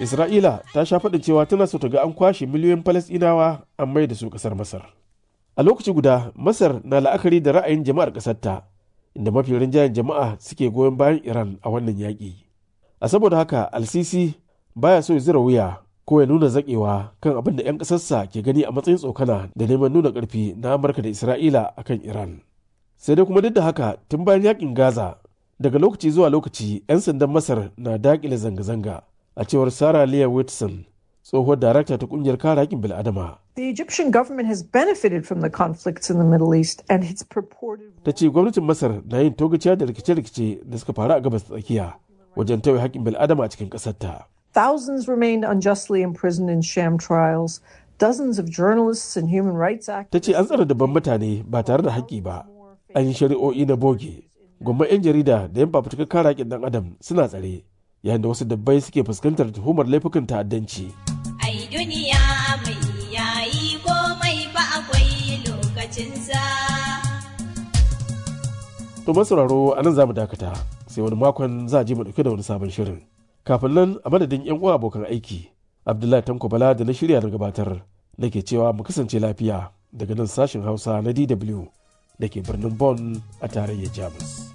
Isra'ila ta sha faɗin cewa tana so ta ga an kwashe miliyoyin Falasɗinawa an mai da su ƙasar Masar. A lokaci guda, Masar na la'akari da ra'ayin jama'ar ƙasarta, inda mafi rinjayen jama'a suke goyon bayan Iran a wannan yaƙi. A saboda haka, Al-Sisi baya so ya zira wuya ko ya nuna zaƙewa kan abin da 'yan ƙasarsa ke gani a matsayin tsokana da neman nuna ƙarfi na Amurka da Isra'ila akan Iran. Sai dai kuma duk da haka, tun bayan yaƙin Gaza, daga lokaci zuwa lokaci 'yan sandan Masar na daƙile zanga-zanga. a cewar Sarah Leah Whitson, tsohuwar darakta ta kungiyar kare haƙƙin bil'adama. The Egyptian government has benefited from the conflicts in the Middle East and its purported Ta ce gwamnatin Masar na yin togaciya da rikice-rikice da suka faru a gabas tsakiya wajen tauye haƙƙin bil'adama a cikin ƙasarta. Thousands remained unjustly imprisoned in sham trials. Dozens of journalists and human rights activists. Ta ce an tsare dabban mutane ba tare da haƙƙi ba. An yi shari'o'i na boge. Gwamman 'yan jarida da 'yan fafutukar kare haƙƙin ɗan adam suna tsare. yayin da wasu dabbai suke fuskantar tuhumar laifukan ta'addanci. Ai duniya mai yayi komai ba akwai lokacinsa. To masauraro a nan za mu dakata sai wani makon za a je mu dauke da wani sabon shirin. Kafin nan a madadin 'yan uwa abokan aiki, Abdullahi Tanko Bala da na shirya na gabatar nake cewa mu kasance lafiya daga nan sashen Hausa na DW da ke birnin Bonn a tarayyar Jamus.